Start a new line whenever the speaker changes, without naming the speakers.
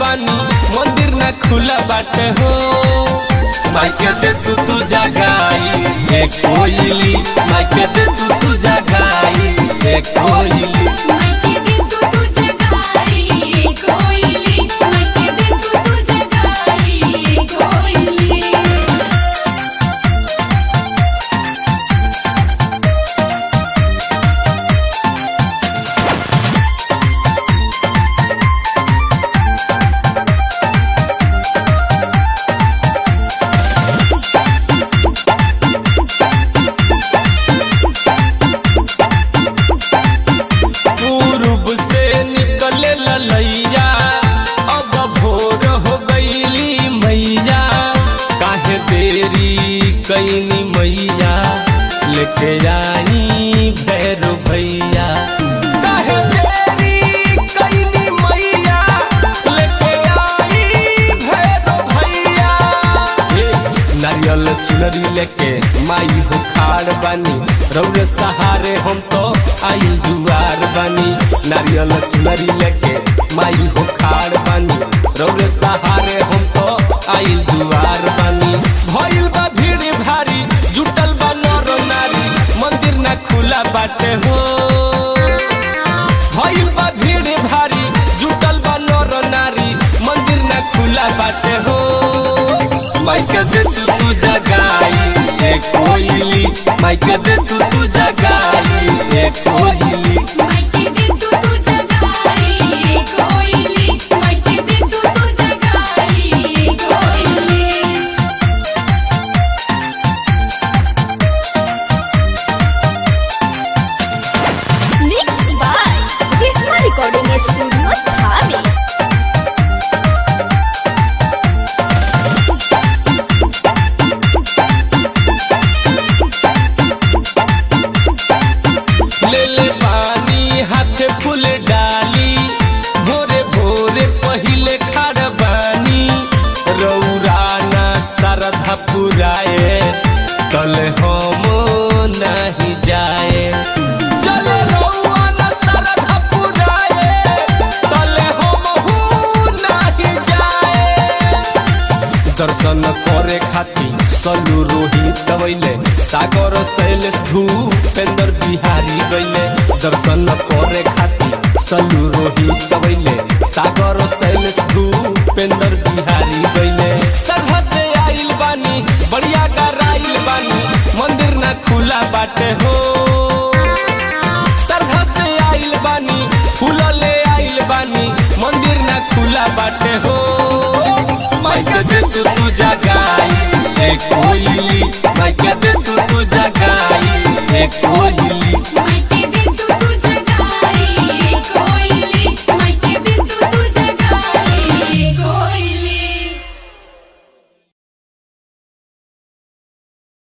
बानी मंदिर ना खुला बाटे हो माइके दे तू तू जगाई ए कोयली माइके दे तू तू जगाई ए कोयली
मायके दे तू तू जगाई कोयली मायके दे तू तू जगाई कोयली
पूर्व से निकले ललैया अब भोर हो गईली मैया काहे देरी कैनी मैया लेके आई भैरो भैया काहे देरी कैनी मैया लेके आई भैरो भैया ए, नारियल चुनरी लेके माई हो खाड़ बानी रौरे सहारे हम तो आई दुआर बानी नारियल चुनरी लेके माई हो खाड़ बानी रौरे सहारे हम तो आई दुआर बानी भइल बा भीड़ भारी जुटल बा नर नारी मंदिर ना खुला बाटे हो भइल बा भीड़ भारी जुटल बा नर नारी मंदिर ना खुला बाटे हो माइके दे तू तू जगाई ए कोयली माइके दे तू तू जगाई ए कोयली
मायके दे तू तू जगाई कोयली मायके दे तू तू जगाई कोयली
Mixed by Krishna Recording Studio, Dhabi.
ले ले पानी हाथ फूल डाली भोरे भोरे पहिले खाड़ बानी रौरा ना सरधा पुराए तल हम नहीं जाए चले रौआ ना सरधा पुराए तल हम नहीं जाए दर्शन करे खातिर सलू रोहित गवैले सागर शैलेश भूपेंद्र बिहारी गैले दर्शन करे खातिर सलू रोहित गवैले सागर शैलेश भूपेंद्र बिहारी गैले सरहद से आइल बानी बढ़िया गराइल बानी मंदिर ना खुला बाटे हो सरधा से आइल बानी फूल ले आइल बानी मंदिर ना खुला बाटे हो माइके दे तू तू जगाई ए कोयली माइके दे तू तू